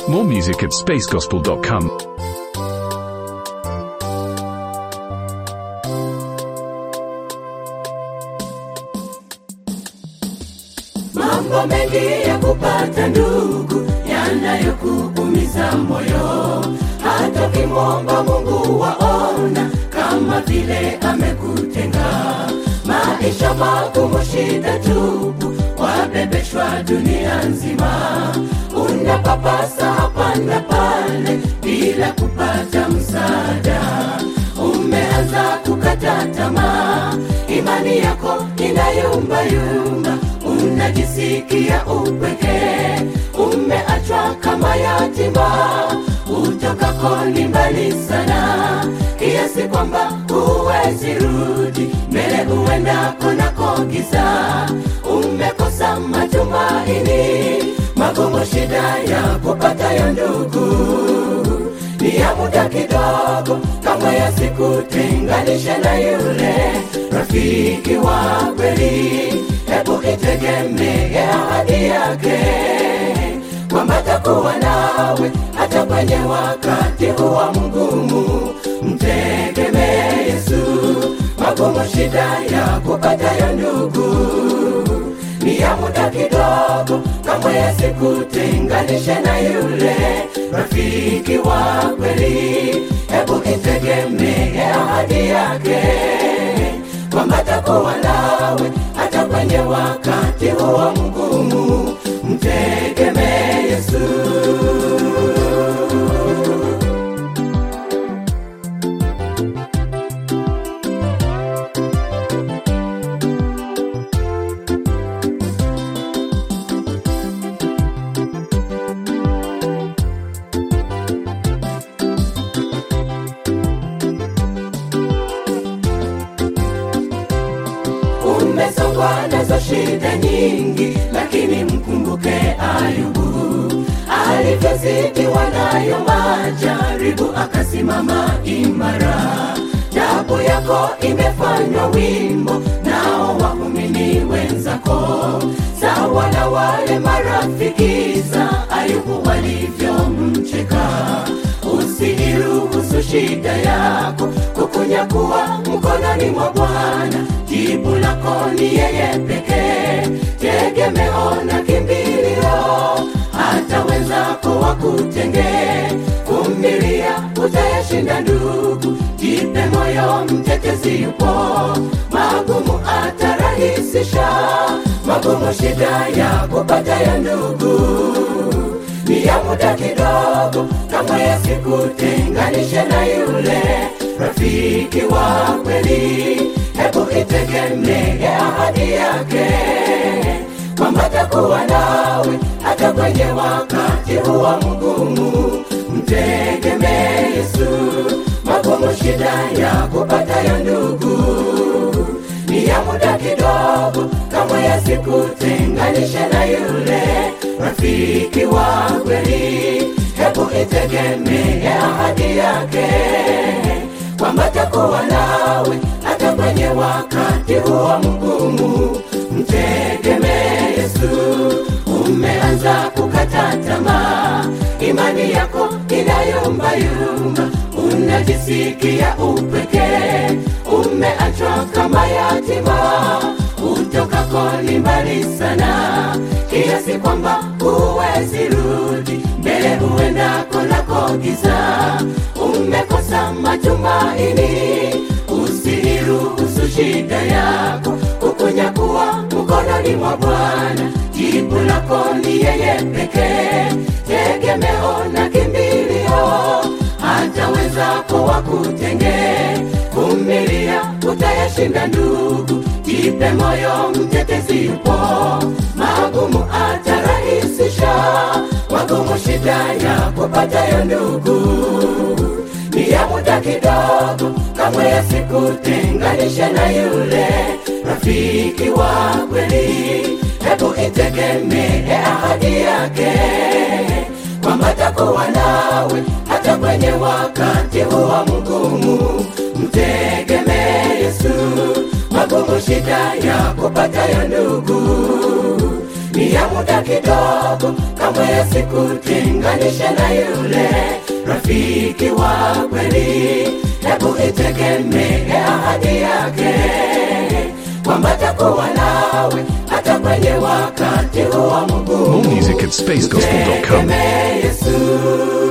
More music at spacegospel.com. mambo mengi ya kupata ndugu yanayokuumiza moyo hata ukimwomba mungu waona kama vile amekutenga maisha magumu shida tupu wabebeshwa dunia nzima unapapasa hapa na pale bila kupata msaada umeanza kukata tamaa imani yako inayumbayumba unajisikia upekee umeachwa kama yatima utokako ni mbali sana kiasi kwamba huwezi rudi mbele huendako nako giza umekosa matumaini magumu shida ya kupatayo ndugu ni ya muda kidogo kama yasikutenganishe na yule rafiki wa kweli hebu itegemee ahadi yake kwamba takuwa nawe hata kwenye wakati huwa mgumu mtegemee yesu magumu shida ya kupatayo ndugu ni ya muda kidogo kama yasikutenganishe na yule rafiki wa kweli hebu itegemee ahadi yake kwamba takuwa nawe hata kwenye wakati huwa mgumu mtegemee yesu umesongwa nazo shida nyingi lakini mkumbuke ayubu alivyozidiwa nayo majaribu akasimama imara tabu yako imefanywa wimbo nao waumini wenzako sawa na wale marafiki za ayubu walivyomcheka usiiruhusu shida yako kukunyakuwa mkononi mwa bwana jibu lako ni yeye pekee tegemeo na kimbilio hata wenzako wakutenge vumilia utayashinda ndugu jipe moyo mtetezi yupo magumu atarahisisha magumu shida ya kupatayo ndugu ni ya muda kidogo kama yasikutenganishe na yule rafiki wa kweli hebu itegemee ahadi yake kwamba takuwa nawe hata kwenye wakati huwa mgumu mtegemee yesu magumu shida ya kupatayo ndugu ni ya muda kidogo kama yasikutenganishe na yule rafiki wa kweli hebu itegemee ahadi yake kwamba takuwa nawe hata kwenye wakati huwa mgumu mtegemee yesu umeanza kukata tamaa imani yako inayumbayumba unajisikia upekee umeachwa kama yatima utokako ni mbali sana kiasi kwamba huwezi rudi mbele huendako nako giza umekosa matumaini usiiruhusu shida yako kukunyakuwa mkononi mwa bwana jibu lako ni yeye pekee tegemeo na kimbilio hata wenzako wakutenge vumilia utayashinda ndugu jipe moyo mtetezi yupo magumu atarahisisha magumu shida ya kupatayo ndugu ni ya muda kidogo kamwe yasikutenganishe na yule rafiki wa kweli hebu itegemee ahadi yake kwamba takuwa nawe hata kwenye wakati huwa mgumu mtegemee yesu magumu shida ya kupatayo ndugu ni ya muda kidogo, kamwe yasikutenganishe na yule rafiki wa kweli. Hebu itegemee ahadi yake kwamba takuwa nawe hata kwenye wakati huo mgumu. More music at spacegospel.com. Tegemee Yesu.